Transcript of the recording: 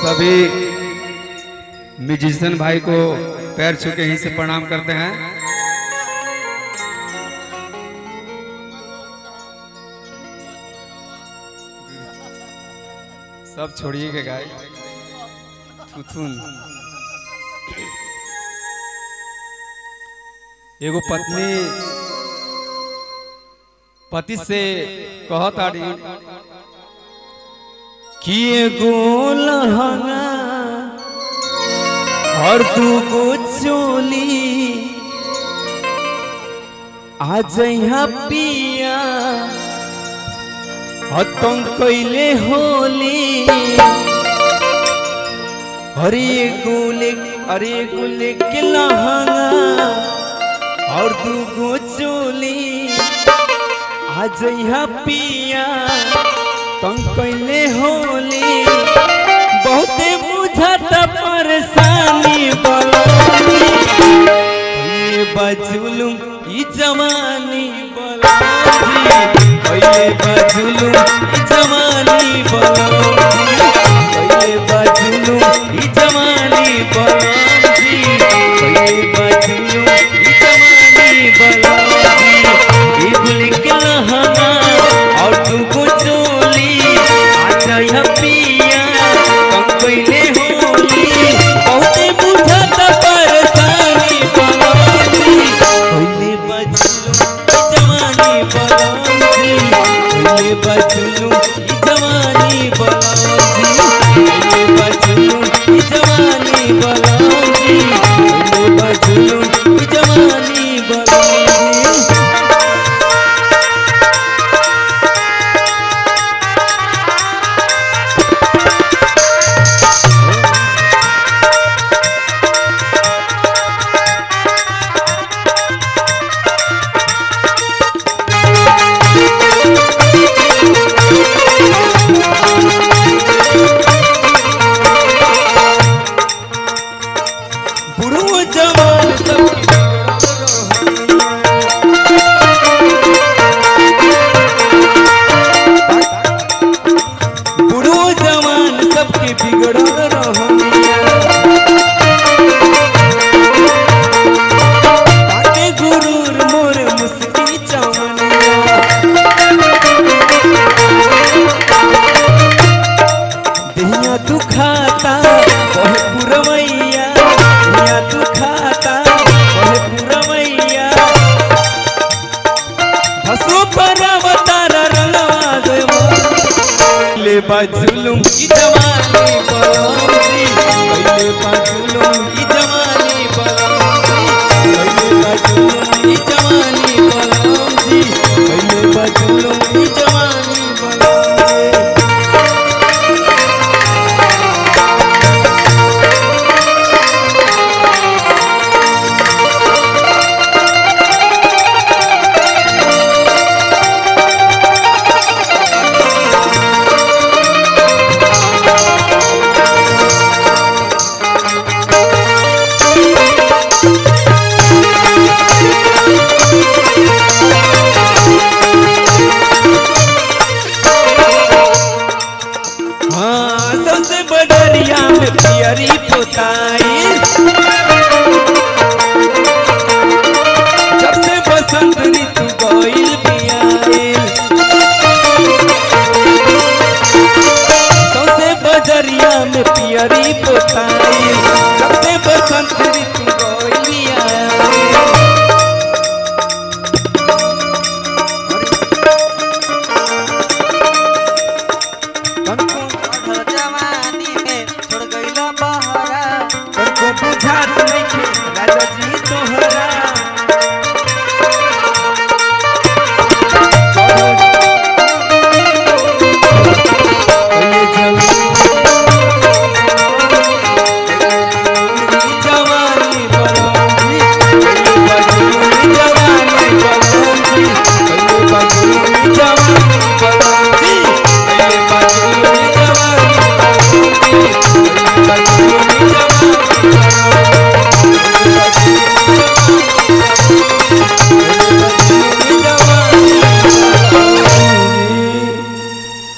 सभी म्यूजिशियन भाई को पैर छू के यहीं से प्रणाम करते हैं सब छोड़िए के गाय थुथुन एगो पत्नी पति से कहत आड़ी कि एगो लहंगा और दूगो चोली आ जइहा पिया हतम कैले होली अरे एगो ले अरे एगो लेके लहंगा और दूगो चोली आ जइहा पिया तंग कैले होली बहुते बुझत परेशानी बलानी ये बजुलुम ई जवानी बलानी पहले बजुलुम ई जवानी बलानी पहले बजुलुम ई जवानी बलानी पहले बजुलुम ई जवानी बलानी ई गुल के लहंगा और तुमको चोली आजा या पिया कम कैले होली बहुते बुझत परेशानी बलानी पहले बचलू जवानी बलानी पहले बचलू जवानी बलानी पहले बचलू जवानी बलानी पहले बचलू जवानी बलानी बुढ़ो जवान सब बुढ़ो जवान सबके बिगड़ल रहनिया ताके गुरूर मोर मुस्की चवनिया देहिया तू खाता कहे पुरवैया देहिया तू खाता कहे पुरवैया हसो पर अवतार रंगवा देवा ले बाजुलुम की जवानी बलौजी ले बाजुलुम की जवानी बलौजी ले बाजुलुम की जवानी बलौजी ले बाजुलुम की जवानी बलौजी हाँ सबसे बडरिया में पियरी पोताई सबसे बसंत ऋतु गइल बियाइल सबसे बजरिया में पियरी पोताई सबसे बसंत ऋतु गइल बियाइल जवानी